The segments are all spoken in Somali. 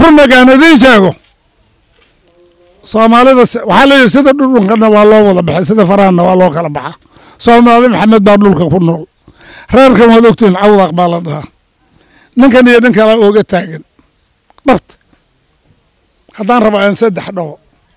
runnagaan idiin sheego soomaalida waxaa leeyihi sida dhudhunkana waa loo wada baxay sida farahanna waa loo kala baxa soomaali maxamed baa dhulka ku nool reerkan waad ogtihin cawdaq baa la dhahaa ninkan iyo nin kala ooga taagan dhabta haddaan raba aan saddex dhaho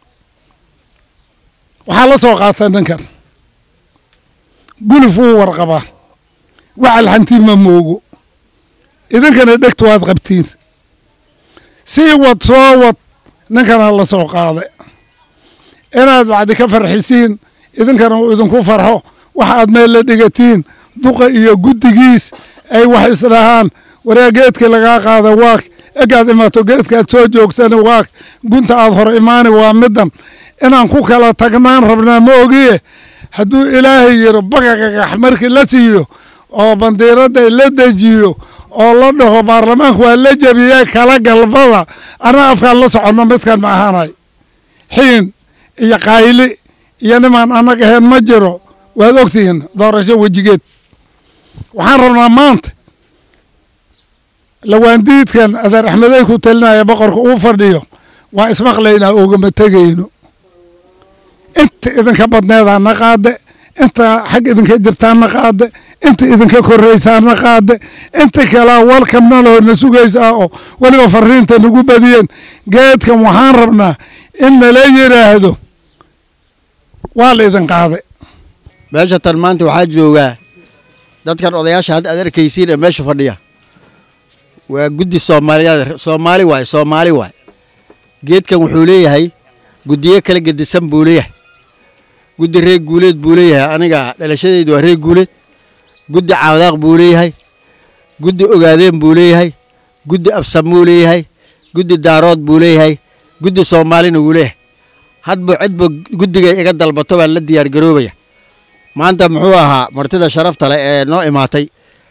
waxaa la soo qaatay ninkan gulif wuu warqabaa wacal hantiin ma moogo idinkana dhegtu waad qabtiin sii wad soo wad ninkana la soo qaaday inaad bacdi ka farxisiin idinkana uu idinku farxo waxa aad meel la dhigatiin duqa iyo guddigiis ay wax isdhahaan waraa geedkii lagaa qaada waak egaad imaato geedkaad soo joogtana waak gunta aad hor imaani waa middan inaan ku kala tagnaan rabnaa ma ogiye hadduu ilaahay yiro bagagagax markii la siiyo oo bandiiradda la dejiyo oo la dhaho baarlamaanku waa la jebiyey kala galbada anaa afkaan la soconno midkan ma ahaanay xiin iyo qayli iyo nimaan anag ahayn ma jiro waad ogtihiin doorasho wejigeed waxaan rabnaa maanta lawaandiidkan adeer axmedey ku talinaya boqorka uu fadhiyo waa ismaqlaynaa oogama tegayno inta idinka badneedaana qaade inta xag idinka jirtaana qaade inta idinka korraysaana qaade inta kalaa walkamnaloona sugaysaa oo weliba fariinta nagu badiyeen geedkan waxaan rabnaa in nala yidhaahdo waa la idin qaaday meesha tan maanta waxaa joogaa dadkan odayaasha hadda aad arkaysiin ee meesha fadhiya waa guddi soomaaliyaad soomaali waay soomaali waay geedkan wuxuu leeyahay guddiyo kala gedisan buu leeyahay guddi reer guuleed buu leeyahay aniga dhalashadaydu waa reer guuleed guddi caawdaaq buu leeyahay guddi ogaadeen buu leeyahay guddi absam buu leeyahay guddi daarood buu leeyahay guddi soomaalina wuu leeyahay hadba cidba guddigay iga dalbato baan la diyaargaroobaya maanta muxuu ahaa martida sharafta leh ee noo imaatay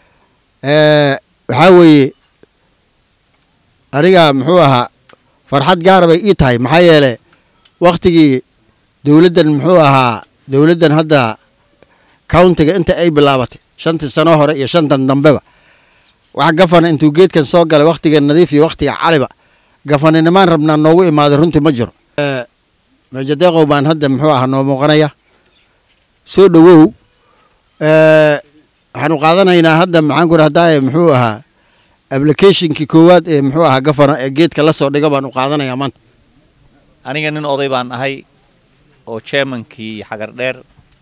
waxaa weeye aniga muxuu ahaa farxad gaara bay ii tahay maxaa yeele wakhtigii dowladdan muxuu ahaa dowladdan hadda countiga inta ay bilaabatay shantii sano hore iyo shantan dambeba wax gafana intuu geedkan soo galay wakhtiga nadiif iyo wakhtiga caliba gafaninimaan rabnaa noogu imaaday runtii ma jiro meejadeeqow baan hadda muxuu ahaa noo muuqanaya soo dhowow waxaanu qaadanaynaa hadda maxaan ku rahdaye muxuu ahaa applicationkii koowaad ee muxuu ahaa gafana ee geedka la soo dhigo baanu qaadanayaa maanta aniga nin oday baan ahay oo chairmankii xagar dheer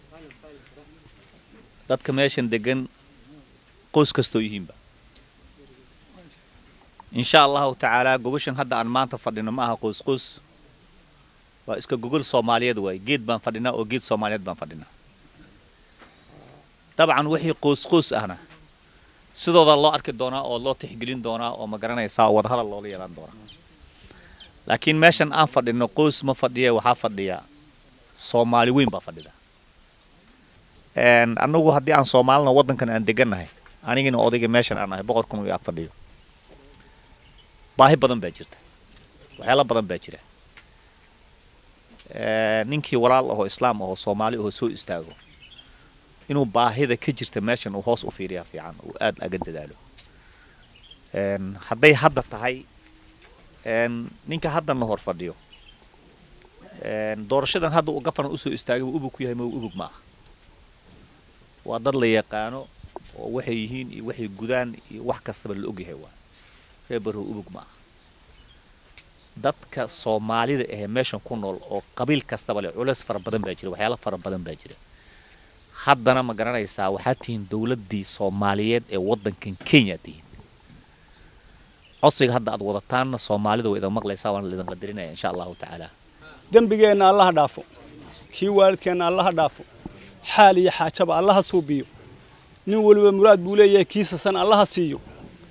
dadka meeshan degan qoys kastoo yihiinba insha allahu tacaalaa gogoshan hadda aan maanta fadhino ma aha qoys qoys waa iska gogol soomaaliyeed waay geed baan fadhinaa oo geed soomaaliyeed baan fadhinaa dabcan wixii qoys qoys ahna sidooda loo arki doonaa oo loo tixgelin doonaa oo ma garanaysaa oo wadahadal loola yeelan doonaa laakiin meeshan aan fadhino qoys ma fadhiya waxaa fadhiya soomaali weyn baa fadhida annagu haddii aan soomaalina waddankan aan degannahay anigina odayga meeshan aan ahay boqorkuna ag fadhiyo baahi badan baa jirta waxyaala badan baa jira ninkii walaal ahoo islaam ahoo soomaali ahoo soo istaago inuu baahida ka jirta meeshan uu hoos u fiiriyaa fiican uu aad aga dadaalo hadday hadda tahay ninka haddana hor fadhiyo doorashadan hadda uu gafaran usoo istaagay uu ubug ku yahay ma ubug ma aha waa dad la yaqaano oo waxay yihiin iyo waxay gudaan iyo wax kastaba la ogyahay waa reer barrow ubug ma aha dadka soomaalida ahee meeshan ku nool oo qabiil kastaba leh culays fara badan baa jira waxyaala fara badan baa jira haddana ma garanaysaa waxaad tihiin dowladdii soomaaliyeed ee waddankan kenya tihiin codsiga hadda aad wadataanna soomaalida way idan maqlaysaa waana laidin qadarinaya insha allahu tacaala dembigeenna allaha dhaafo kii waalidkeenna allaha dhaafo xaal iyo xaajaba allaha suubiyo nin weliba muraad buu leeyahay kiisasan allaha siiyo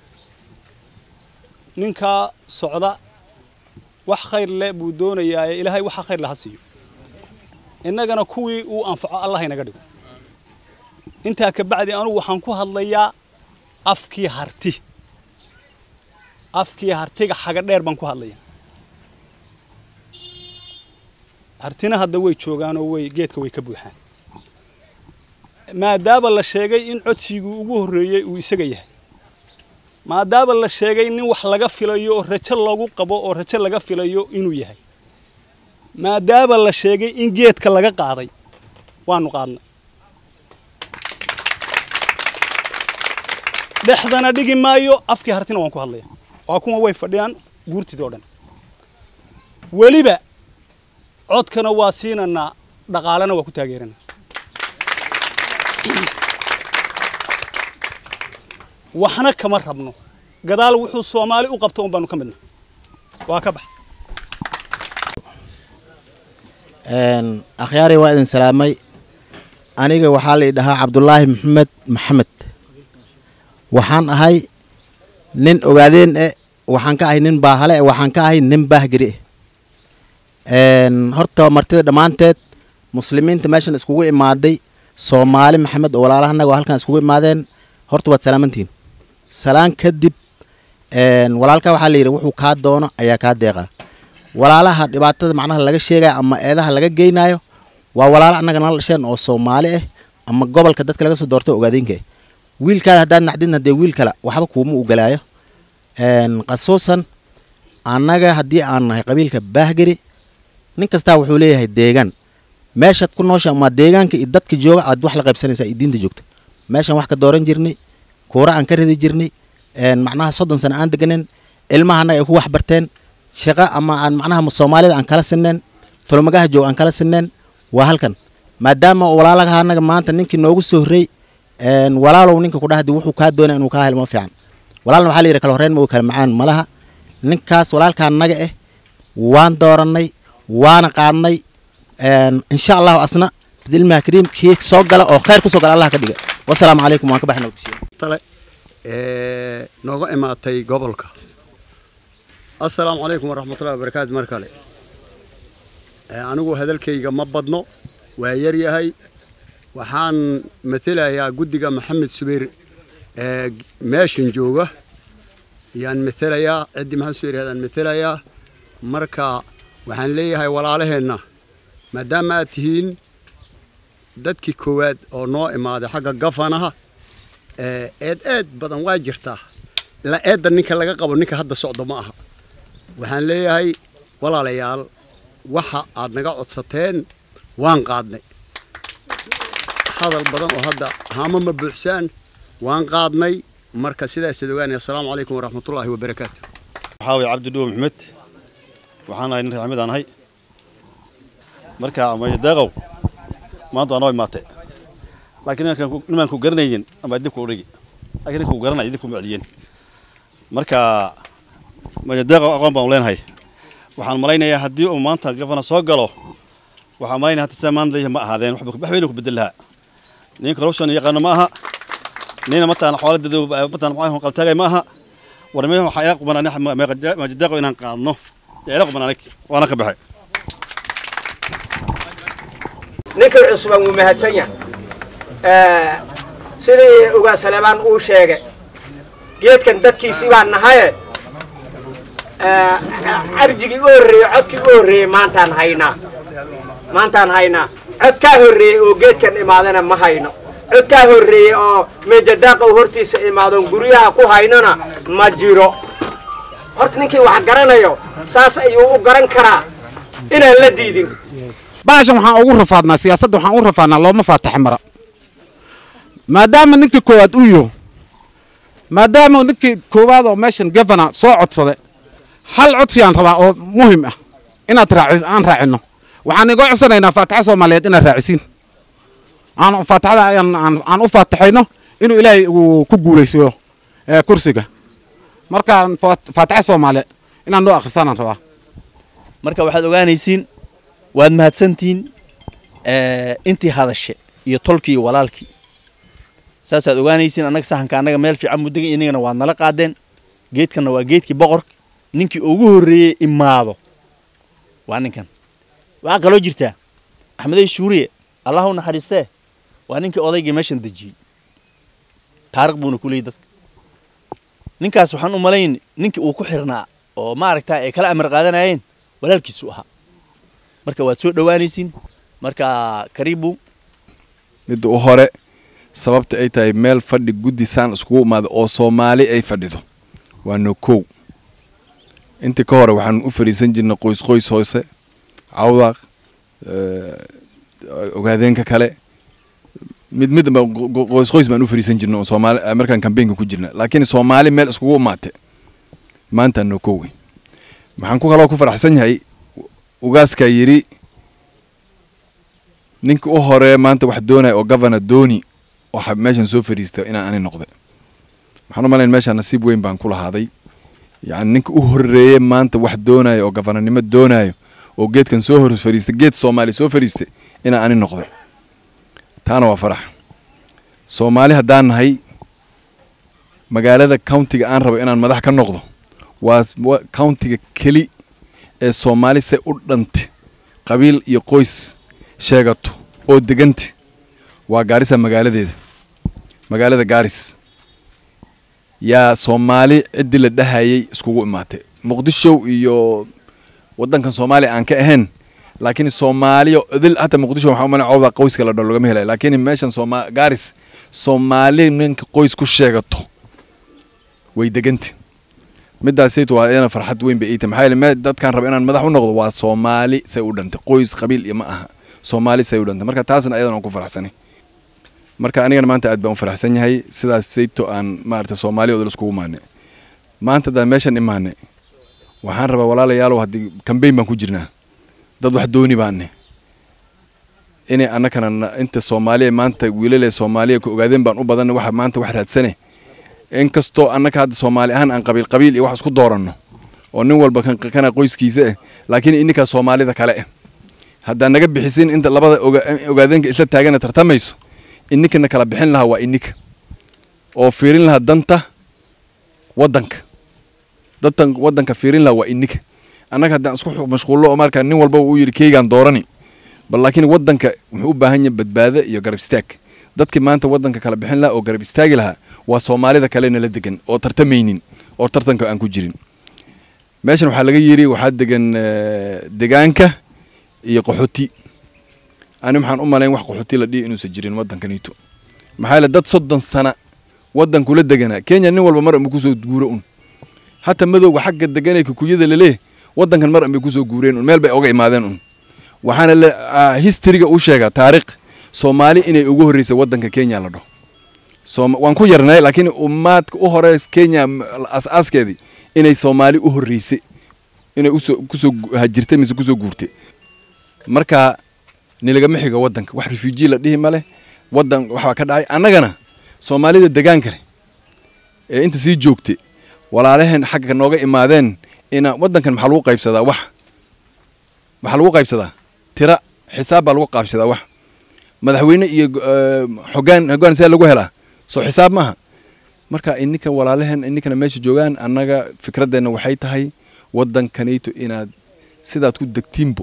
ninkaa socda wax khayr leh buu doonayaaye ilaahay waxa khayr laha siiyo innagana kuwii uu anfaco allah inaga dhigo intaa ka bacdi anugu waxaan ku hadlayaa afkii harti afkii hartiga xaga dheer baan ku hadlayaa hartina hadda way joogaanoo way geedka way ka buuxaan maadaama la sheegay in codsigii ugu horreeyey uu isaga yahay maadaama la sheegay nin wax laga filayo oo rajo lagu qabo oo rajo laga filayo inuu yahay maadaama la sheegay in geedka laga qaaday waanu qaadnay dhexdana dhigi maayo afkii hartina waan ku hadlaya waa kuwa way fadhiyaan guurtidii oo dhan weliba codkana waa siinanaa dhaqaalena waa ku taageerana waxna kama rabno gadaal wuxuu soomaali u qabto un baanu ka midna waa ka bax akhyaari waa idin salaamay aniga waxaa la idhahaa cabdulaahi maxamed maxamed waxaan ahay nin ogaadeen eh waxaan ka ahay nin baahale eh waxaan ka ahay nin baahgeri eh horta martida dhammaanteed muslimiinta meeshan iskugu imaaday soomaali maxamed oo walaalahanaga oo halkan iskugu imaadeen horta waad salaamantihiin salaan kadib walaalka waxaa la yidhi wuxuu kaa doono ayaa kaa deeqaa walaalaha dhibaatada macnaha laga sheegaya ama eedaha laga geynayo waa walaalo annaga nala dhasheen oo soomaali ah ama gobolka dadka laga soo doorto ogaadeenka ah wiilkaada haddaad naxdin haddee wiil kale waxba kuuma ugalaayo khasuusan annaga haddii aan nahay qabiilka baahgeri nin kastaa wuxuu leeyahay deegaan meeshaad ku noosha ama deegaanka iyo dadka jooga aad wax la qaybsanaysaa iyo diinta joogta meeshaan wax ka dooran jirnay kuura aan ka ridi jirnay macnaha soddon sano aan deganen ilmaha annaga ay ku wax barteen shaqo ama aan macnaha soomaalida aan kala sineen tolomagaha joog aan kala sineen waa halkan maadaama walaalaha annaga maanta ninkii noogu soo horrey walaalow ninka ku dhahdi wuxuu kaa doonaya inuu kaa helo ma fiican walaalna waxaa la yidhi kala horreyn ma kala macaan malaha ninkaas walaalka annaga ah waan doorannay waana qaadnay insha allahu asna bidilmaha kariim kii soo gala oo khayr ku soo gala allah ka dhiga wasalaamu calaykum waan ka baxay nabadgesiyo tale ee nooga imaatay gobolka assalaamu calaykum waraxmatullahi wabarakaatu mar kale anigu hadalkayga ma badno waa yar yahay waxaan matelayaa guddiga maxamed subayr ee meeshan jooga ayaan matelayaa ciddii maxamed subayr ayaan matelayaa marka waxaan leeyahay walaalaheenna maadaama aad tihiin dadkii koowaad oo noo imaaday xagga gafanaha eed eed badan waa jirtaa la eedda ninka laga qabo ninka hadda socdo ma aha waxaan leeyahay walaalayaal waxa aad naga codsateen waan qaadnay hadal badan oo hadda haama ma buuxsaan waan qaadnay marka sidaasaad ogaanaya assalaamu calaykum waraxmatullaahi wabarakaatu waxaa waye cabdi dhuwe maxmed waxaan ahay nin reer xamid aan ahay marka mayadeeqow maanta waa noo imaatay laakiin nimaan ku garanaynin ama dibku udhigi laakiin ninka ku garanaya dibku ma celiyeen marka mayadeeqow aqoon baan u leenahay waxaan malaynayaa haddii uu maanta gafana soo galo waxaan malaynaya hata sida maanta ma ahaadeen wax weyna ku bedel lahaa nin corruption yaqaano ma aha nina mataan xooladeedu mataan maxaa qaltaagay ma aha war me waxaa ila quban ani majadeeqo inaan qaadno yaa ila quban anig waana ka baxay ninka cusban wuu mahadsan yahay sidii ugaa saleebaan uu sheegay geedkan dadkiisii baan nahaye arjigii u horreeyey codkii u horreeyey maantaan haynaa maantaan haynaa cod kaa horreeyey oo geedkan imaadana ma hayno cod kaa horreeyey oo meejadaaqa u hortiisa imaadon guryaha ku haynona ma jiro horta ninkii wax garanayo saas ayuu u garan karaa inaan la diidin baashan waxaan ugu rafaadnaa siyaasadda waxaan ugu rafaadnaa looma faataxe mara maadaama ninkii koowaad u yaho maadaama ninkii koowaad oo meeshan gavana soo codsada hal codsiyaan rabaa oo muhim ah inaad raaci aan raacino waxaan iga codsanaynaa faataxa soomaaliyeed inaad raacisiin aan faataxada aan aan u faataxayno inuu ilaahay uu ku guulaysiyo kursiga markaan faataxa soomaaliyeed inaan noo akhrisaanaan rabaa marka waxaad ogaanaysiin waad mahadsantihiin intii hadashe iyo tolkii iyo walaalkii saasaad ogaanaysiin annaga saxanka annaga meel fiican muddaga inagana waad nala qaadeen geedkanna waa geedkii boqorka ninkii ugu horreeyey imaado waa ninkan waxaa kaloo jirtaa axmedey shuuriye allah u naxariistee waa ninkii odaygii meeshan dejiyey taariikh buuna ku leeyay dadka ninkaas waxaan u malayn ninkii uu ku xirnaa oo maaragtaa ay kala amar qaadanayeen walaalkiisu ahaa marka waad soo dhowaanaysiin marka karibu midda u hore sababta ay tahay meel fadhi guddi saan iskugu imaada oo soomaali ay fadhido waa no kow intii ka hore waxaan u fariisan jirnay qoys qoys hoose cawdaaq ogaadeenka kale mid mid ba qoys qoys baan u fariisan jirnay oo soomaali markaan kambeynka ku jirna laakiin soomaali meel iskugu imaate maanta no kow wey maxaan ku kaloo ku faraxsan yahay ugaaskaa yidhi ninka u hore maanta wax doonaya oo governor dooni oo meeshan soo fadhiista inaan ani noqda waxaan u malayn meeshaan nasiib weyn baan ku lahaaday yacni ninka u horreeye maanta wax doonaya oo gafanarnimo doonayo oo geedkan soo hor fadhiistay geed soomaali soo fadhiistay inaan ani noqda taana waa farax soomaali haddaan nahay magaalada countiga aan rabo inaan madax ka noqdo waa countiga keli ee soomaali se u dhante qabiil iyo qoys sheegato oo deganta waa gaarisa magaaladeeda magaalada gaaris yaa soomaali ciddii la dhahayay iskugu imaatay muqdisho iyo waddankan soomaaliya aan ka ahayn laakiin soomaaliya idil hata muqdisho waxaa umana cawda qoyska la dhalo lagama helay laakiin meeshan sooma gaaris soomaali ninka qoys ku sheegato way deganta midaasaytu waa iyana farxad weyn bay iita maxaa yeele dadkaan raba inaan madax u noqdo waa soomaali say u dhantay qoys qabiil iyo ma aha soomaali say u dhantay marka taasna ayadan aan ku faraxsanay marka anigana maanta aad baan u faraxsan yahay sidaas sayto aan maarata soomaaliya odol iskugu imaanay maanta haddaan meeshan imaanay waxaan rabaa walaalayaalow haddii kambeyn baan ku jirnaa dad wax dooni baane inay annakana inta soomaaliya maanta wiilale soomaaliya ku ogaadeen baan u badanna waxa maanta wax raadsane inkastoo annaka hadda soomaali ahaan aan qabiil qabiil iyo wax isku dooranno oo nin walba kana qoyskiisa ah laakiin ininkaa soomaalida kale ah haddaan naga bixisin inta labada ogaadeenka isla taagana tartamayso ininkana kala bixin lahaa waa ininka oo fiirin lahaa danta waddanka dantan waddanka fiirin lahaa waa ininka annaga haddaan isku mashquullo oo markaa nin walba uu yidhi keygaan doorani bal laakiin waddanka wuxuu u baahan yahay badbaado iyo garab istaag dadkii maanta waddanka kala bixin lahaa oo garab istaagi lahaa waa soomaalida kalena la degan oo tartamaynin oo tartanka aan ku jirin meeshan waxaa laga yidhi waxaa degan degaanka iyo qaxooti ani waxaan u malayn wax qaxooti la dhihi inuusan jirin waddankaniito maxaa yeele dad soddon sana waddankula deganaa kenya nin walba mar anba kusoo guuro un hata madowga xagga deganee kukuyada laleeh waddankan mar anbay kusoo guureen un meel bay oga imaadeen un waxaana le historyga u sheegaa taariikh soomaali inay ugu horreysay waddanka kenya la dhaho waan ku yarnay laakiin ummaadka u hore kenya as-aaskeedii inay soomaali u horreysay inay usoo kusoo hajirtay mise kusoo guurtay marka nilagama xiga waddanka wax refugee la dhihi maleh waddan waxbaa ka dhacay annagana soomaalida degaan kale ee inta sii joogtay walaalaheen xagga nooga imaadeen ina waddankan maxaa lagu qaybsadaa wax waxaa lagu qaybsadaa tira xisaab baa lagu qaybsadaa wax madaxweyne iyo xogaan hogaan see lagu helaa soo xisaab maaha marka ininka walaalaheen ininkana meesha joogaan annaga fikradeenna waxay tahay waddankanayto inaad sidaad ku degtiinbo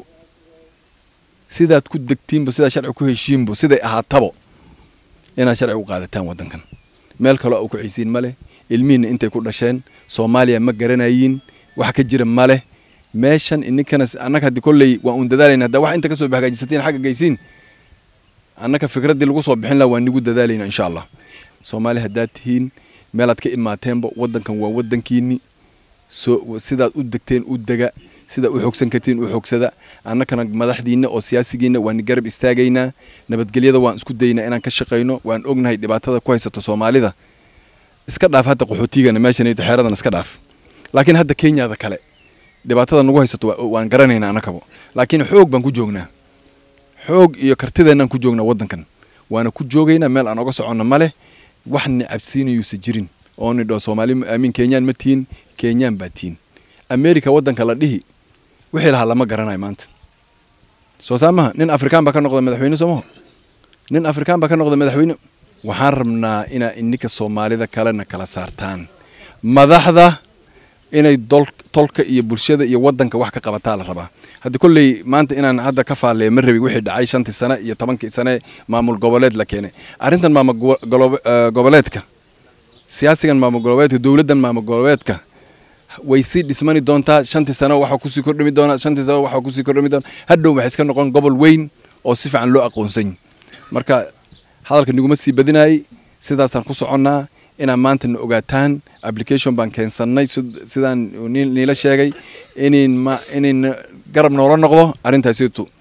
sidaad ku degtiinbo sidaad sharci ku heshiinbo siday ahaatabo inaad sharci u qaadataan waddankan meel kaloo u kacaysiin ma leh ilmihiinna intay ku dhasheen soomaaliya ma garanayiin wax ka jira ma leh meeshan ininkana annaga haddii kolley waan uun dadaalayna haddaa wax inta ka soo hagaajisatiin xagga geysiin annaka fikraddii lagu soo bixin laha waan nigu dadaalayna insha allah soomaali haddaad tihiin meelaad ka imaateenba waddankan waa waddankiinni soo sidaad u degteen u dega sidaad u xoogsan kartiin u xoogsada annakana madaxdiinna oo siyaasigiinna waan garab istaagaynaa nabadgelyada waan isku daynaa inaan ka shaqayno waan ognahay dhibaatada ku haysato soomaalida iska dhaaf hadda qaxootigana meeshan xeeradan iska dhaaf laakiin hadda kenyada kale dhibaatada nagu haysato waan garanaynaa annakabo laakiin xoog baan ku joognaa xoog iyo kartideennaan ku joognaa waddankan waana ku joogaynaa meel aan oga soconno ma leh wax ni cabsiinayuusa jirin oo ni dhoo soomaali aamin kenyaan ma tihiin kenyaan baa tihiin america waddanka la dhihi wixii lahaa lama garanayo maanta soo saamaha nin afrikaan baa ka noqda madaxweyne soomaho nin afrikaan baa ka noqda madaxweyne waxaan rabnaa inaa ininka soomaalida kalena kala saartaan madaxda inay tolka iyo bulshada iyo waddanka wax ka qabataa la rabaa haddi kolley maanta inaan hadda ka faalleeya ma rabi wixii dhacay shantii sane iyo tobankii sane maamul goboleed la keenay arrintan maamul goboleedka siyaasigan maamul goboleedka dowladdan maamul goboleedka way sii dhismani doontaa shantii sano waxaa kusii kordhami doonaa shantii sano waxaa kusii kordhami doonaa hadhow waxay iska noqon gobol weyn oo si fiican loo aqoonsan marka hadalka niguma sii badinayay sidaasaan ku soconnaa inaa maanta na ogaataan application baan keensannay sidaan niila sheegay inin ma inin garab noola noqdo arrintaasitu